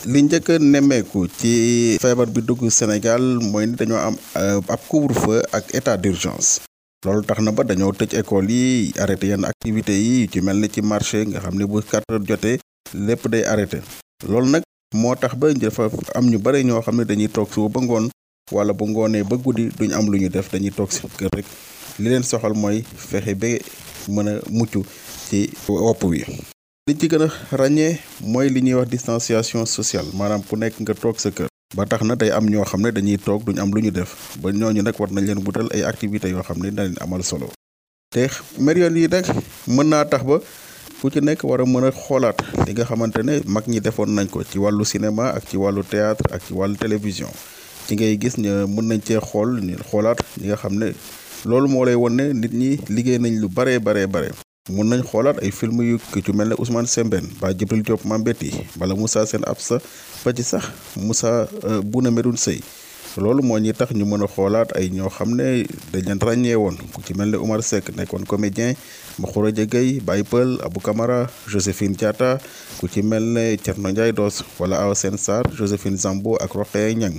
li njëkk a nemmeeku ci feebar bi dugg Sénégal mooy ni dañoo am ab couvre-feu ak état d'urgence loolu tax na ba dañoo tëj école yi arrêté yenn activités yi ci mel ni ci marché nga xam ne bu quatre heures jotee lépp day arrêté loolu nag moo tax ba dafa am ñu bare ñoo xam ne dañuy toog suba ba ngoon wala bu ngoonee ba guddi duñ am lu ñu def dañuy toog si kër rek li leen soxal mooy fexe ba mën a mucc ci wopp wi li ci gën a ràññee mooy li ñuy wax distanciation sociale maanaam ku nekk nga toog sa kër ba tax na day am ñoo xam ne dañuy toog duñ am lu ñu def ba ñooñu nag war nañ leen wutal ay activités yoo xam ne dina leen amal solo te mérion yi nag mën naa tax ba ku ci nekk war a mën a xoolaat li nga xamante ne mag ñi defoon nañ ko ci wàllu cinéma ak ci wàllu théâtre ak ci wàllu télévision ci ngay gis ne mën nañ cee xool ñu xoolaat ñi nga xam ne loolu moo lay won ne nit ñi liggéey nañ lu baree baree bare mun nañ xoolaat ay film yu ki ci mel ne Ousmane Sembène ba Djibril Diop Mambéty bala Moussa Sène Absa ba ci sax Moussa Bouna Medoune Seye loolu moo ñuy tax ñu mën a xoolaat ay ñoo xam ne dañ leen ràññee woon ku ci mel ne Omar Seck nekkoon comédien Makhouredia Gueye Baye Peul Abou Camara Joséphine Diatta ku ci mel ne Thierno Ndiaye Doss wala Awa Sène Sarr Joséphine Zambo ak Rokhaya Niang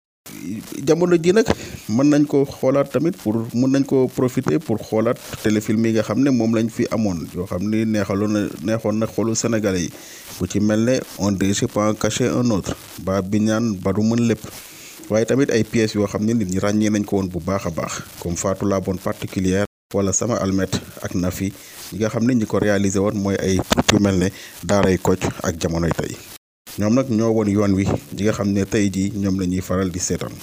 jamono ji nag mën nañ ko xoolaat tamit pour mën nañ ko profiter pour xoolaat téléfilm yi nga xam ne moom lañ fi amoon yoo xam ni neexaloon na neexoon na xolu Sénégalais yi ku ci mel ne on ne peut en cacher un autre ba bi ñaan ba du mën lépp waaye tamit ay pièces yoo xam ne nit ñi ràññee nañ ko woon bu baax a baax comme Fatou la bonne particulière wala sama almet ak Nafi ñi nga xam ne ñi ko réalisé woon mooy ay troupe yu mel ne daaray Kocc ak jamonoy tey ñoom nag ñoo woon yoon wi ñi nga xam ne tey jii ñoom la ñuy faral di seetaan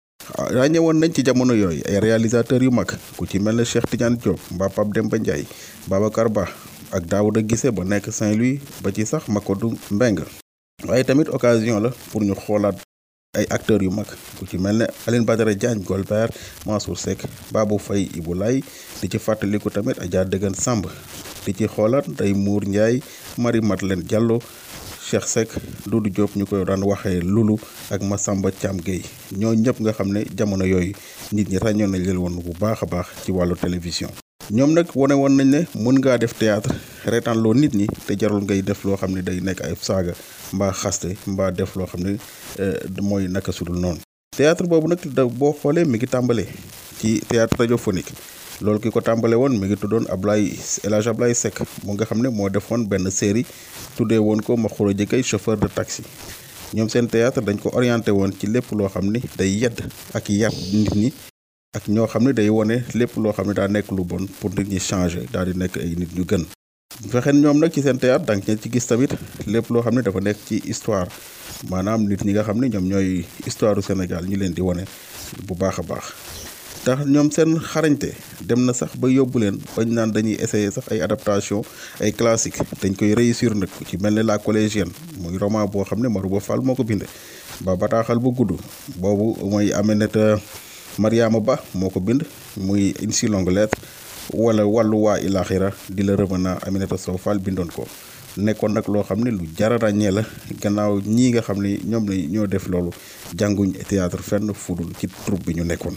ràññe woon nañ ci jamono yooyu ay réalisateurs yu mag ku ci mel ne Cheikh Tidiane Diop mbaa Pape Demba Ndiaye Babacar Ba ak Daouda Guissé ba nekk Saint-Louis ba ci sax Makodou Mbeng waaye tamit occasion la pour ñu xoolaat ay acteurs yu mag ku ci mel ne Aline Badara Diagne Golbert Mansour Seck Babou Faye Ibou Laye di ci fàttaliku tamit Adja Dëggan Samb di ci xoolaat day Mour Ndiaye Marie Madeleine Diallo Cheikh Seck Doudou Diop ñu koy daan waxee Lulu ak Massamba Thiam Gueye ñoo ñëpp nga xam ne jamono yooyu nit ñi ràññoon nañ leen woon bu baax a baax ci wàllu télévision. ñoom nag wane woon nañ ne mën ngaa def théâtre reetaan loo nit ñi te jarul ngay def loo xam ne day nekk ay saaga mbaa xaste mbaa def loo xam ne mooy naka sudul noonu. théâtre boobu nag da boo xoolee mi ngi tàmbalee ci théâtre radiophonique. loolu ki ko tàmbale woon mi ngi tuddoon Ablaye El Hadj Ablaye Seck mu nga xam ne moo defoon benn série tuddee woon ko Makhouredia Gueye chauffeur de taxi ñoom seen théâtre dañ ko orienté woon ci lépp loo xam ni day yedd ak yar nit ñi ak ñoo xam ne day wone lépp loo xam ne daa nekk lu bon pour nit ñi changer daal di nekk ay nit ñu gën fexeen ñoom nag ci seen théâtre danga ngeen ci gis tamit lépp loo xam ne dafa nekk ci histoire maanaam nit ñi nga xam ne ñoom ñooy histoire du Sénégal ñu leen di wone bu baax a baax tax ñoom seen xarañte dem na sax ba yóbbu leen bañ naan dañuy essayer sax ay adaptation ay classique dañ koy réussir nag ci mel ne la collégienne muy roman boo xam ne Marouba Fall moo ko binde ba bataaxal bu gudd boobu mooy Aminata Mariama Ba moo ko bind muy une si longue lettre wala wàllu waa ilaxira di la revenant Aminata Sow Fall bindoon ko nekkoon nag loo xam ne lu jar a ràññee la gannaaw ñii nga xam ne ñoom la ñoo def loolu jànguñ théâtre fenn fudul ci troupe bi ñu nekkoon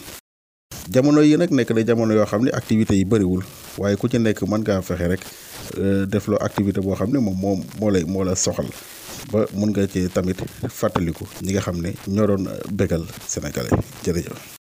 jamono yi nag nekk na jamono yoo xam ne activités yi bëriwul waaye ku ci nekk mën ngaa fexe rek def loo activité boo xam ne moom moo moo lay moo la soxal ba mun nga ci tamit fàttaliku ñi nga xam ne ñoo doon bégal sénégalais jërëjëf